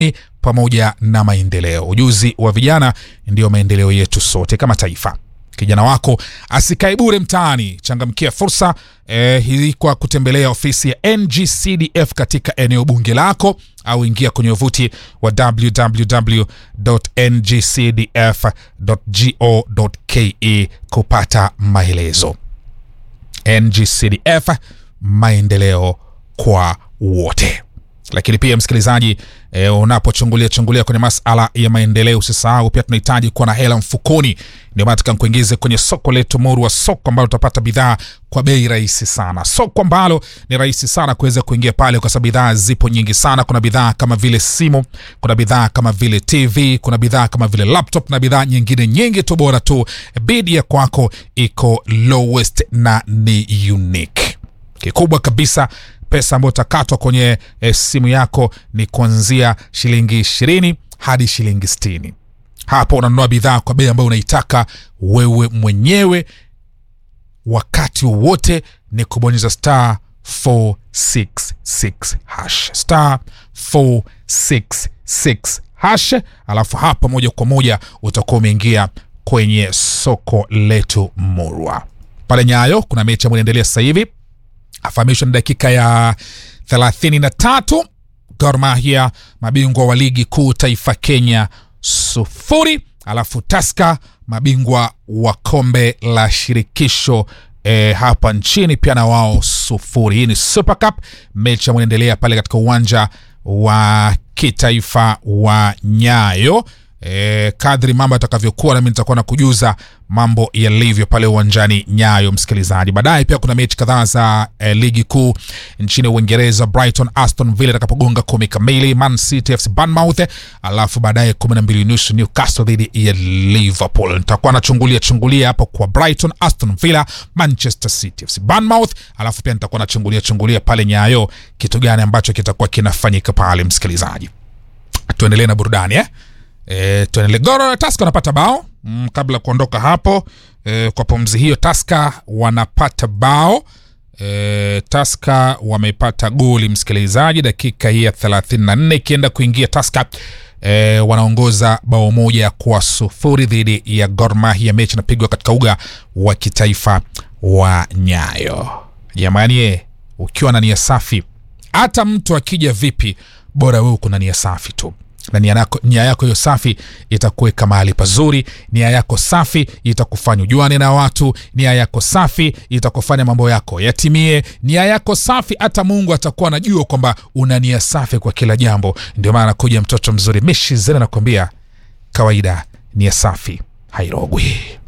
pamoja na maendeleo. Ujuzi wa vijana ndiyo maendeleo yetu sote kama taifa. Kijana wako asikae bure mtaani, changamkia fursa eh, hii kwa kutembelea ofisi ya NGCDF katika eneo bunge lako au ingia kwenye wavuti wa www.ngcdf.go.ke kupata maelezo. NGCDF, maendeleo kwa wote. Lakini pia msikilizaji, e, unapochungulia chungulia kwenye masala ya maendeleo, usisahau pia tunahitaji kuwa na hela mfukoni. Ndio maana tukamkuingize kwenye soko letu Murwa, soko ambalo utapata bidhaa kwa bei rahisi sana, soko ambalo ni rahisi sana kuweza kuingia pale, kwa sababu bidhaa zipo nyingi sana. Kuna bidhaa kama vile simu, kuna bidhaa kama vile TV, kuna bidhaa kama vile laptop na bidhaa nyingine nyingi tu, bora tu bidi ya kwako iko lowest na ni unique. Kikubwa kabisa pesa ambayo utakatwa kwenye e, simu yako ni kuanzia shilingi ishirini hadi shilingi sitini. Hapo unanunua bidhaa kwa bei ambayo unaitaka wewe mwenyewe, wakati wowote ni kubonyeza star 466 hash star 466 hash, alafu hapa moja kwa moja utakuwa umeingia kwenye soko letu Murwa. Pale Nyayo kuna mechi ambayo inaendelea sasa hivi afahamishwa ni dakika ya 33. Gor Mahia mabingwa wa ligi kuu taifa Kenya sufuri, alafu Taska mabingwa wa kombe la shirikisho e, hapa nchini pia na wao sufuri. Hii ni Super Cup, mechi ambayo inaendelea pale katika uwanja wa kitaifa wa Nyayo. E, kadri mambo yatakavyokuwa nami nitakuwa na kujuza mambo yalivyo pale uwanjani Nyayo, msikilizaji. Baadaye pia kuna mechi kadhaa za e, ligi kuu nchini Uingereza. Brighton Aston Villa itakapogonga kumi kamili, Man City FC Bournemouth, alafu baadaye kumi na mbili nusu Newcastle dhidi ya Liverpool. Nitakuwa nachungulia chungulia hapo kwa Brighton Aston Villa, Manchester City FC Bournemouth, alafu pia nitakuwa nachungulia chungulia pale Nyayo kitu gani ambacho kitakuwa kinafanyika pale, msikilizaji. Tuendelee na burudani eh? E, tuendelee. Goro Taska wanapata bao mm, kabla ya kuondoka hapo e, kwa pumzi hiyo Taska wanapata bao e, Taska wamepata goli msikilizaji, dakika hii ya 34 ikienda kuingia Taska e, wanaongoza bao moja kwa sufuri dhidi ya Gor Mahia. Mechi inapigwa katika uga wa kitaifa wa Nyayo. Jamani, ukiwa na nia safi, hata mtu akija vipi, bora wewe uko na nia safi tu na nia yako hiyo safi itakuweka mahali pazuri. Nia yako safi itakufanya ujuane na watu. Nia yako safi itakufanya mambo yako yatimie. Nia yako safi, hata Mungu atakuwa anajua kwamba una nia safi kwa kila jambo. Ndio maana nakuja mtoto mzuri Mishi Zena nakwambia, kawaida nia safi hairogwi.